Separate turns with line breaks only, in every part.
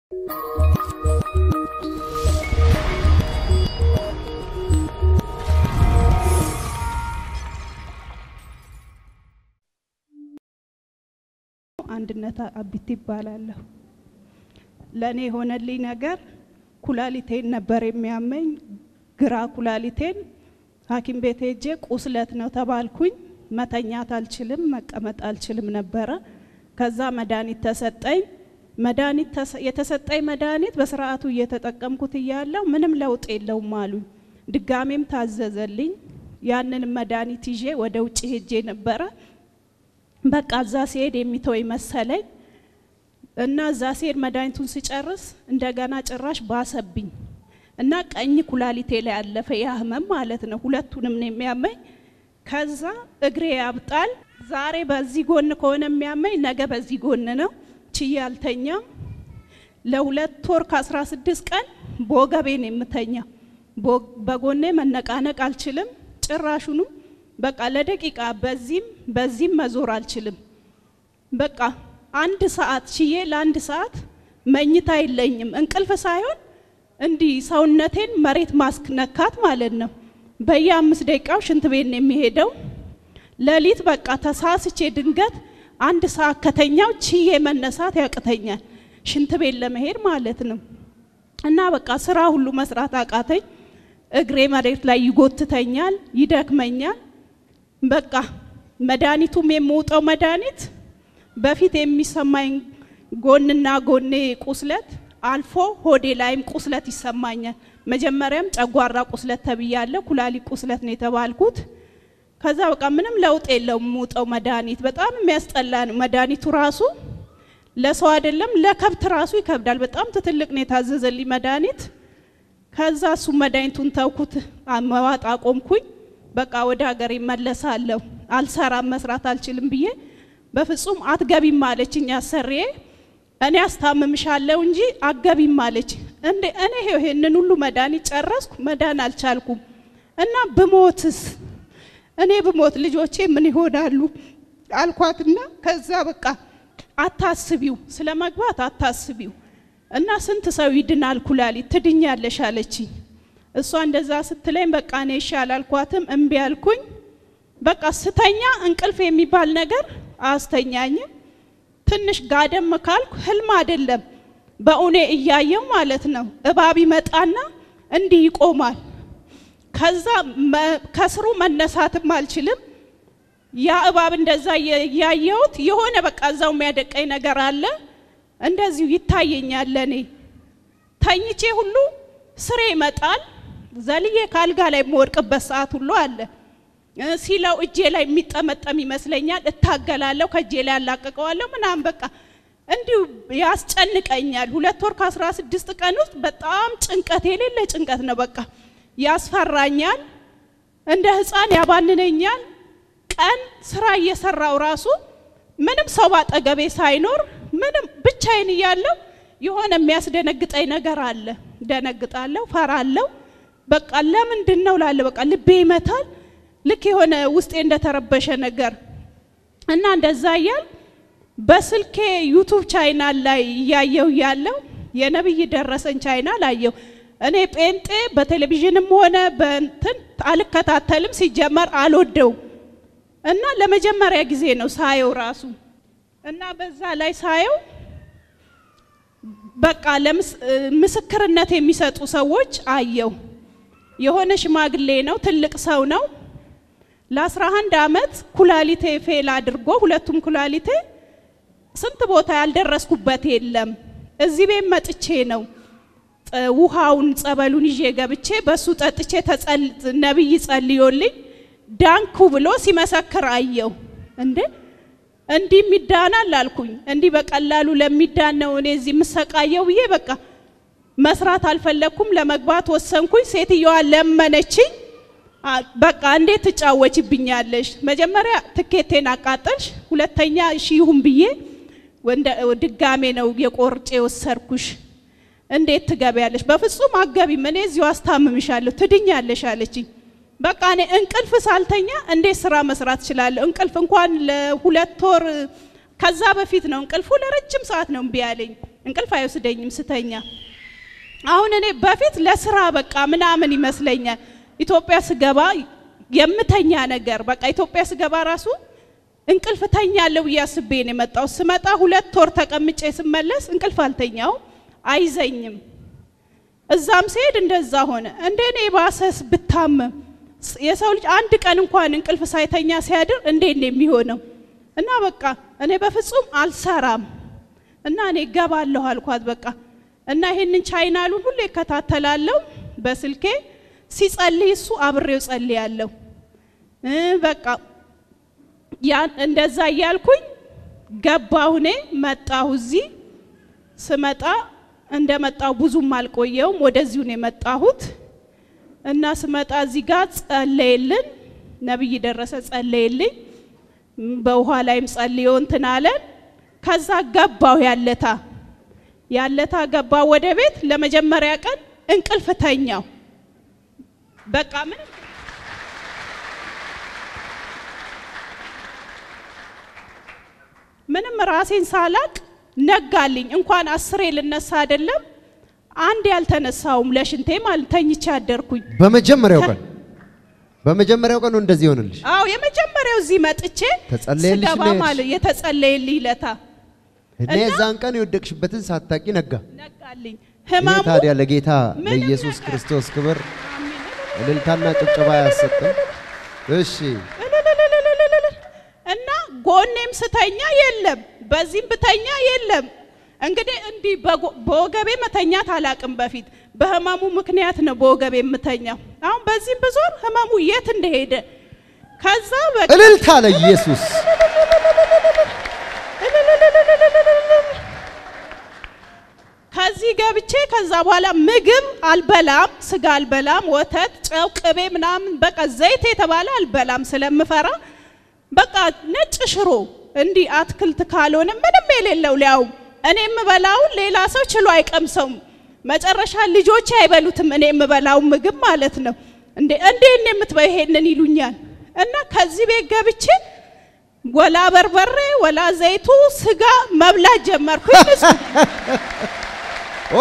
አንድነት አቢት ይባላለሁ። ለእኔ የሆነልኝ ነገር ኩላሊቴን ነበር የሚያመኝ። ግራ ኩላሊቴን ሐኪም ቤት ሄጄ ቁስለት ነው ተባልኩኝ። መተኛት አልችልም፣ መቀመጥ አልችልም ነበረ። ከዛ መድኃኒት ተሰጠኝ። መድኃኒት የተሰጠኝ መድኃኒት በስርዓቱ እየተጠቀምኩት እያለው ምንም ለውጥ የለውም አሉኝ። ድጋሜም ታዘዘልኝ። ያንን መድኃኒት ይዤ ወደ ውጭ ሄጄ ነበረ። በቃ እዛ ሲሄድ የሚተወኝ መሰለኝ እና እዛ ሲሄድ መድኃኒቱን ሲጨርስ እንደገና ጭራሽ ባሰብኝ እና ቀኝ ኩላሊቴ ላይ ያለፈ ያ ህመም ማለት ነው። ሁለቱንም ነው የሚያመኝ። ከዛ እግሬ ያብጣል። ዛሬ በዚህ ጎን ከሆነ የሚያመኝ ነገ በዚህ ጎን ነው። ችዬ አልተኛም። ለሁለት ወር ከአስራ ስድስት ቀን በወገቤ ነው የምተኛው። በጎኔ መነቃነቅ አልችልም ጭራሹንም በቃ ለደቂቃ በዚህም በዚህም መዞር አልችልም። በቃ አንድ ሰዓት ችዬ ለአንድ ሰዓት መኝታ የለኝም። እንቅልፍ ሳይሆን እንዲህ ሰውነቴን መሬት ማስነካት ማለት ነው። በየአምስት ደቂቃው ሽንት ቤት ነው የሚሄደው። ሌሊት በቃ ተሳስቼ ድንገት አንድ ሰዓት ከተኛው ችዬ መነሳት ያቅተኛል፣ ሽንት ቤት ለመሄድ ማለት ነው። እና በቃ ስራ ሁሉ መስራት አቃተኝ። እግሬ መሬት ላይ ይጎትተኛል፣ ይደክመኛል። በቃ መድኃኒቱም የምውጠው መድኃኒት በፊት የሚሰማኝ ጎንና ጎኔ ቁስለት አልፎ ሆዴ ላይም ቁስለት ይሰማኛል። መጀመሪያም ጨጓራ ቁስለት ተብያለሁ፣ ኩላሊት ቁስለት ነው የተባልኩት። ከዛ በቃ ምንም ለውጥ የለውም የምውጠው መድኃኒት። በጣም የሚያስጠላ ነው መድኃኒቱ ራሱ ለሰው አይደለም ለከብት ራሱ ይከብዳል። በጣም ትልቅ ነው የታዘዘልኝ መድኃኒት። ከዛ እሱ መድኃኒቱን ተውኩት፣ መዋጥ አቆምኩኝ። በቃ ወደ ሀገር ይመለሳለሁ፣ አልሰራም፣ መስራት አልችልም ብዬ በፍጹም አትገቢም አለችኝ አሰሪዬ። እኔ አስታምምሻለሁ እንጂ አትገቢም አለች። እንዴ እኔ ይሄንን ሁሉ መድኃኒት ጨረስኩ፣ መዳን አልቻልኩም እና ብሞትስ እኔ ብሞት ልጆቼ ምን ይሆናሉ አልኳትና ከዛ በቃ አታስቢው፣ ስለ መግባት አታስቢው እና ስንት ሰው ይድናል ኩላሊት ትድኛለሽ አለችኝ። እሷ እንደዛ ስትለኝ በቃ እኔ ይሻል አልኳትም፣ እምቢ አልኩኝ። በቃ ስተኛ እንቅልፍ የሚባል ነገር አያስተኛኝም። ትንሽ ጋደም ካልኩ ህልም አይደለም በእውኔ እያየው ማለት ነው። እባብ ይመጣና እንዲህ ይቆማል። ከዛ ከስሩ መነሳትም አልችልም። ያ እባብ እንደዛ እያየሁት የሆነ በቃ እዛው የሚያደቀኝ ነገር አለ። እንደዚሁ ይታየኛል። ለእኔ ተኝቼ ሁሉ ስሬ ይመጣል። ዘልዬ ከአልጋ ላይ የምወድቅበት ሰዓት ሁሉ አለ። ሲለው እጄ ላይ የሚጠመጠም ይመስለኛል። እታገላለሁ፣ ከእጄ ላይ ያላቅቀዋለሁ ምናምን በቃ እንዲሁ ያስጨንቀኛል። ሁለት ወር ከአስራ ስድስት ቀን ውስጥ በጣም ጭንቀት የሌለ ጭንቀት ነው። በቃ ያስፈራኛል፣ እንደ ህፃን ያባንነኛል። ቀን ስራ እየሰራው ራሱ ምንም ሰው ባጠገቤ ሳይኖር ምንም ብቻዬን እያለሁ የሆነ የሚያስደነግጠኝ ነገር አለ። ደነግጣለሁ፣ ፈራለሁ። በቃ ለምንድን ነው ላለ በቃ ልቤ ይመታል። ልክ የሆነ ውስጤ እንደተረበሸ ነገር እና እንደዛ እያል በስልኬ ዩቱብ ቻይናል ላይ እያየው እያለው የነብይ ደረሰን ቻይናል አየው። እኔ ጴንጤ በቴሌቪዥንም ሆነ በእንትን አልከታተልም፣ ሲጀመር አልወደውም እና ለመጀመሪያ ጊዜ ነው ሳየው ራሱ እና በዛ ላይ ሳየው በቃ ምስክርነት የሚሰጡ ሰዎች አየው። የሆነ ሽማግሌ ነው፣ ትልቅ ሰው ነው። ለአስራ አንድ አመት ኩላሊቴ ፌል አድርጎ ሁለቱም ኩላሊቴ ስንት ቦታ ያልደረስኩበት የለም። እዚህ ቤት መጥቼ ነው ውሃውን ጸበሉን ይዤ ገብቼ በሱ ጠጥቼ ነብይ ጸልዮልኝ ዳንኩ ብሎ ሲመሰክር አየው። እንዴ እንዲህ ይዳናል አልኩኝ። እንዲህ በቀላሉ ለሚዳን ነው እኔ እዚህ የምሰቃየው ብዬ በቃ መስራት አልፈለግኩም። ለመግባት ወሰንኩኝ። ሴትየዋ ለመነችኝ። በቃ እንዴት ትጫወችብኛለሽ? መጀመሪያ ትኬቴን አቃጠልሽ፣ ሁለተኛ እሺ ይሁን ብዬ ድጋሜ ነው የቆርጬ የወሰድኩሽ። እንዴት ትገቢያለሽ? በፍጹም አገቢም፣ እኔ እዚሁ አስታምምሻለሁ፣ ትድኛለሽ አለችኝ። በቃ እኔ እንቅልፍ ሳልተኛ እንዴት ስራ መስራት እችላለሁ? እንቅልፍ እንኳን ለሁለት ወር ከዛ በፊት ነው እንቅልፉ ለረጅም ሰዓት ነው እምቢ ያለኝ። እንቅልፍ አይወስደኝም ስተኛ። አሁን እኔ በፊት ለስራ በቃ ምናምን ይመስለኛል ኢትዮጵያ ስገባ የምተኛ ነገር በቃ ኢትዮጵያ ስገባ ራሱ እንቅልፍ ተኛለሁ ብዬ አስቤ ነው የመጣው። ስመጣ ሁለት ወር ተቀምጬ ስመለስ እንቅልፍ አልተኛው አይዘኝም። እዛም ስሄድ እንደዛ ሆነ። እንደ እኔ ባሰስ ብታመም የሰው ልጅ አንድ ቀን እንኳን እንቅልፍ ሳይተኛ ሲያድር እንዴት ነው የሚሆነው? እና በቃ እኔ በፍጹም አልሰራም እና እኔ እገባለሁ አልኳት። በቃ እና ይሄንን ቻይናሉን ሁሉ ይከታተላለሁ በስልኬ ሲጸልይ እሱ አብሬው ጸልያለሁ። በቃ ያን እንደዛ እያልኩኝ ገባሁ። እኔ መጣሁ። እዚህ ስመጣ እንደመጣሁ ብዙም አልቆየውም። ወደዚሁ ነው የመጣሁት እና ስመጣ እዚህ ጋር ጸለየልን፣ ነብይ ደረሰ ጸለየልኝ። በውሃ ላይም ጸልዮ እንትን አለን። ከዛ ገባሁ ያለታ ያለታ ገባሁ ወደ ቤት። ለመጀመሪያ ቀን እንቅልፍ ተኛው። በቃ ምንም ምንም ራሴን ሳላቅ ነጋልኝ። እንኳን አስሬ ልነሳ አይደለም አንድ ያልተነሳውም ለሽንቴ ማለት ተኝቼ አደርኩኝ።
በመጀመሪያው ቀን በመጀመሪያው ቀኑ እንደዚህ ይሆንልሽ።
አዎ የመጀመሪያው እዚህ መጥቼ
ተጸለየልሽ
ስገባ
ነው የሄድሽ?
ማለት የተጸለየልኝ ለታ
እና የዛን ቀን የወደቅሽበትን ሳታቂ ነጋ።
ነጋልኝ።
ይሄ
ህመሙ
ታዲያ ለጌታ
ምንም
ለኢየሱስ
ነገር-
ክርስቶስ ክብር
አሜን።
እልልታና ጭብጨባ ያሰጥም። እሺ
እልልልልልልልል። እና ጎኔም ስተኛ የለም፣ በዚህም ብተኛ የለም። እንግዲህ እንዲህ በጎ- በወገቤ መተኛት አላቅም። በፊት በህመሙ ምክንያት ነው በወገቤ የምተኛው። አሁን በዚህም ብዞር ህመሙ የት እንደሄደ ከዛ በቃ
እልልታ ለኢየሱስ
ከዚህ ገብቼ ከዛ በኋላ ምግብ አልበላም፣ ስጋ አልበላም፣ ወተት፣ ጨው፣ ቅቤ ምናምን በቃ ዘይት የተባለ አልበላም ስለምፈራ በቃ ነጭ ሽሮ እንዲህ አትክልት ካልሆነ ምንም የሌለው ሊያውም እኔ የምበላውን ሌላ ሰው ችሎ አይቀምሰውም። መጨረሻ ልጆቼ አይበሉትም እኔ የምበላውን ምግብ ማለት ነው። እንዴ እንዴት ነው የምትበይ ይሄንን ይሉኛል። እና ከዚህ ቤት ገብቼ ወላ በርበሬ ወላ ዘይቱ ስጋ መብላት ጀመርኩኝ። ንጹህ
ኦ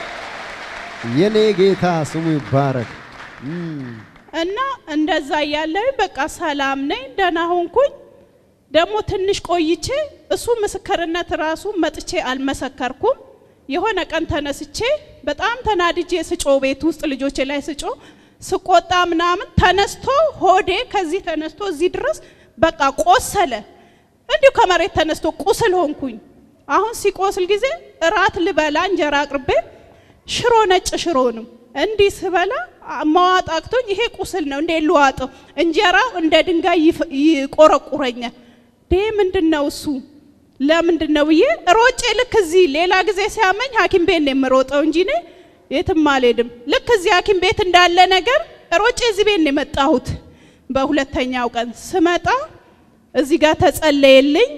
የኔ ጌታ ስሙ ይባረክ። እም፣
እና እንደዛ እያለሁኝ በቃ ሰላም ነኝ፣ ደህና ሆንኩኝ። ደግሞ ትንሽ ቆይቼ እሱ ምስክርነት ራሱ መጥቼ አልመሰከርኩም። የሆነ ቀን ተነስቼ በጣም ተናድጄ ስጮ ቤት ውስጥ ልጆቼ ላይ ስጮ ስቆጣ ምናምን ተነስቶ ሆዴ ከዚህ ተነስቶ እዚህ ድረስ በቃ ቆሰለ። እንዲሁ ከመሬት ተነስቶ ቁስል ሆንኩኝ። አሁን ሲቆስል ጊዜ እራት ልበላ እንጀራ አቅርቤ ሽሮ ነጭ ሽሮ ነው እንዲህ ስበላ አ- መዋጥ አቅቶኝ ይሄ ቁስል ነው እንዴ ልዋጠው? እንጀራው እንደ ድንጋይ ይፍ- ይቆረቁረኛል። ዴ ምንድን ነው እሱ ለምንድን ነው ብዬ ሮጬ ልክ እዚህ ሌላ ጊዜ ሲያመኝ ሐኪም ቤት ነው የምሮጠው እንጂ እኔ የትም አልሄድም። ልክ እዚህ ሐኪም ቤት እንዳለ ነገር ሮጬ እዚህ ቤት ነው የመጣሁት። በሁለተኛው ቀን ስመጣ እዚህ ጋር ተጸለየልኝ።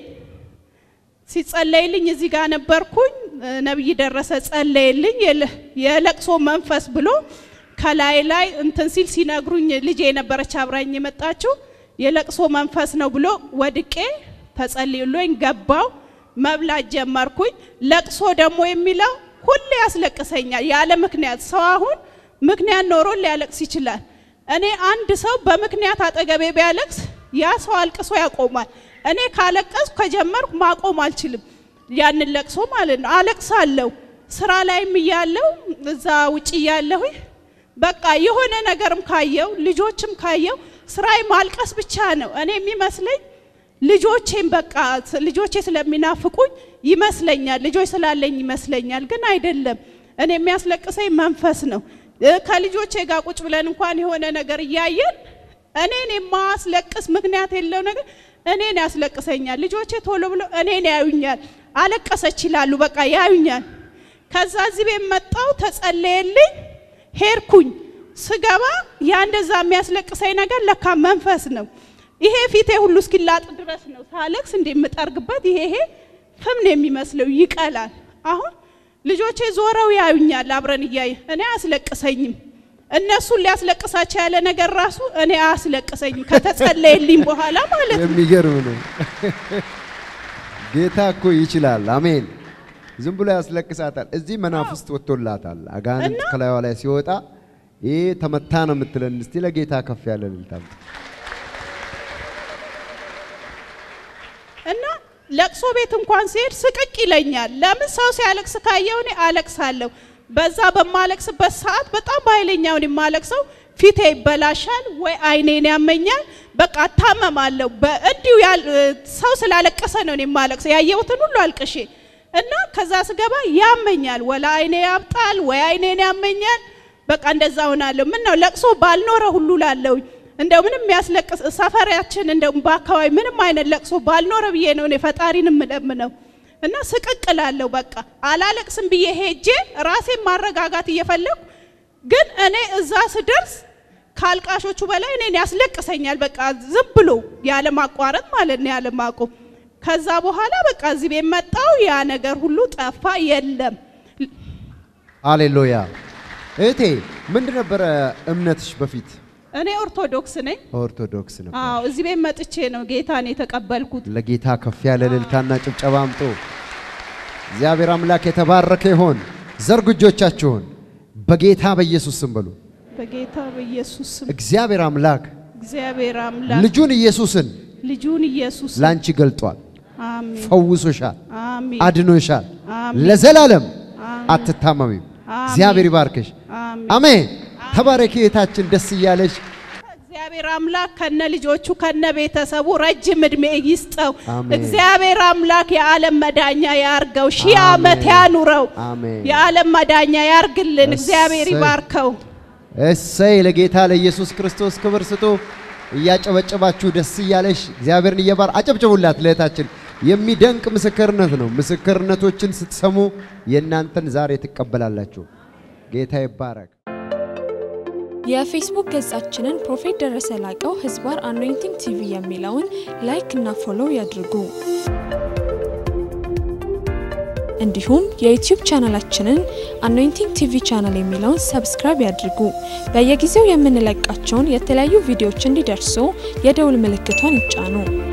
ሲጸለይልኝ እዚህ ጋር ነበርኩኝ። እ፣ ነቢይ ደረሰ ጸለየልኝ። የለ- የለቅሶ መንፈስ ብሎ ከላይ ላይ እንትን ሲል ሲነግሩኝ ልጄ የነበረች አብራኝ የመጣችው የለቅሶ መንፈስ ነው ብሎ ወድቄ ተጸልዮልኝ ገባው። መብላት ጀመርኩኝ። ለቅሶ ደግሞ የሚለው ሁሌ ያስለቅሰኛል ያለ ምክንያት። ሰው አሁን ምክንያት ኖሮ ሊያለቅስ ይችላል። እኔ አንድ ሰው በምክንያት አጠገቤ ቢያለቅስ ያ ሰው አልቅሶ ያቆማል። እኔ ካለቀስኩ ከጀመርኩ ማቆም አልችልም። ያንን ለቅሶ ማለት ነው። አለቅሳለሁ። ስራ ላይም እያለሁ እዛ ውጭ እያለሁ በቃ የሆነ ነገርም ካየው ልጆችም ካየው ስራዬ ማልቀስ ብቻ ነው። እኔ የሚመስለኝ ልጆቼም በቃ ስ- ልጆቼ ስለሚናፍቁኝ ይመስለኛል፣ ልጆች ስላለኝ ይመስለኛል። ግን አይደለም። እኔ የሚያስለቅሰኝ መንፈስ ነው። እ፣ ከልጆቼ ጋር ቁጭ ብለን እንኳን የሆነ ነገር እያየን እኔን የማስለቅስ ምክንያት የለው ነገር እኔን ያስለቅሰኛል። ልጆቼ ቶሎ ብሎ እኔን ያዩኛል። አለቀሰች ይላሉ፣ በቃ ያዩኛል። ከዛ እዚህ ቤት መጣው፣ ተጸለየልኝ፣ ሄድኩኝ። ስገባ ያ እንደዛ የሚያስለቅሰኝ ነገር ለካ መንፈስ ነው። ይሄ ፊቴ ሁሉ እስኪላጥ ድረስ ነው ሳለቅስ እንደ የምጠርግበት ይሄ ይሄ ፍም ነው የሚመስለው፣ ይቀላል። አሁን ልጆቼ ዞረው ያዩኛል፣ አብረን እያየ እኔ አያስለቅሰኝም። እነሱን ሊያስለቅሳቸው ያለ ነገር ራሱ እኔ አያስለቅሰኝም፣ ከተጸለየልኝ በኋላ ማለት ነው።
የሚገርም ነው። ጌታ እኮ ይችላል። አሜን። ዝም ብሎ ያስለቅሳታል። እዚህ መናፍስት ወጥቶላታል። አጋንንት ከላይዋ ላይ ሲወጣ ይህ ተመታ ነው የምትለን። እስቲ ለጌታ ከፍ ያለ እልልታ አምጡ።
እና ለቅሶ ቤት እንኳን ሲሄድ ስቅቅ ይለኛል። ለምን ሰው ሲያለቅስ ካየው እኔ አለቅሳለሁ። በዛ በማለቅስበት ሰዓት በጣም በኃይለኛውን የማለቅሰው ፊቴ ይበላሻል ወይ አይኔን ያመኛል። በቃ እታመማለሁ። እንዲሁ ሰው ስላለቀሰ ነው እኔ የማለቅሰው ያየሁትን ሁሉ አልቅሼ እና ከዛ ስገባ ያመኛል። ወላ አይኔ ያብጣል ወይ አይኔን ያመኛል። በቃ እንደዛ ሆናለሁ። ምን ነው ለቅሶ ባልኖረ ሁሉ ላለውኝ እንደው ምንም የሚያስለቅስ ሰፈራችን እንደው በአካባቢ ምንም አይነት ለቅሶ ባልኖረ ብዬ ነው እኔ ፈጣሪን የምለምነው እና ስቅቅላለሁ። በቃ አላለቅስም ብዬ ሄጄ ራሴን ማረጋጋት እየፈለጉ ግን እኔ እዛ ስደርስ ከአልቃሾቹ በላይ እኔን ያስለቅሰኛል። በቃ ዝም ብሎ ያለ ማቋረጥ ማለት ነው ያለ ማቆም። ከዛ በኋላ በቃ እዚህ ቤት መጣው ያ ነገር ሁሉ ጠፋ፣ የለም።
ሃሌሉያ። እህቴ ምንድን ነበረ እምነትሽ በፊት?
እኔ ኦርቶዶክስ ነኝ።
ኦርቶዶክስ ነው።
አዎ እዚህ ቤት መጥቼ ነው ጌታን የተቀበልኩት።
ለጌታ ከፍ ያለ እልልታና ጭብጨባ አምጡ። እግዚአብሔር አምላክ የተባረከ ይሆን። ዘርጉ እጆቻችሁን በጌታ በኢየሱስ ስም በሉ።
በጌታ በኢየሱስ ስም
እግዚአብሔር አምላክ
እግዚአብሔር አምላክ
ልጁን ኢየሱስን
ልጁን ኢየሱስ
ላንቺ ገልጧል።
አሜን
ፈውሶሻል፣
አሜን
አድኖሻል።
አሜን
ለዘላለም
አሜን
አትታመሚም።
አሜን።
እግዚአብሔር ይባርክሽ።
አሜን።
አሜን። ተባረኪ እህታችን፣ ደስ እያለሽ
እግዚአብሔር አምላክ ከነ ልጆቹ ከነ ቤተሰቡ ረጅም እድሜ ይስጠው።
አሜን።
እግዚአብሔር አምላክ የዓለም መዳኛ ያርገው፣ ሺህ
አሜን።
ዓመት ያኑረው።
አሜን።
የዓለም መዳኛ ያርግልን። እግዚአብሔር
እሰይ።
ይባርከው።
እሰይ ለጌታ ለኢየሱስ ክርስቶስ ክብር ስጡ። እያጨበጨባችሁ ደስ እያለሽ እግዚአብሔርን እየባር አጨብጭቡላት ለእህታችን። የሚደንቅ ምስክርነት ነው። ምስክርነቶችን ስትሰሙ የእናንተን ዛሬ ትቀበላላችሁ። ጌታ ይባረክ።
የፌስቡክ ገጻችንን ፕሮፌት ደረሰ ላቀው ህዝባር አኖይንቲንግ ቲቪ የሚለውን ላይክ እና ፎሎው ያድርጉ። እንዲሁም የዩቲዩብ ቻናላችንን አኖይንቲንግ ቲቪ ቻናል የሚለውን ሰብስክራይብ ያድርጉ። በየጊዜው የምንለቃቸውን የተለያዩ ቪዲዮዎች እንዲደርሱ የደውል ምልክቷን ይጫኑ።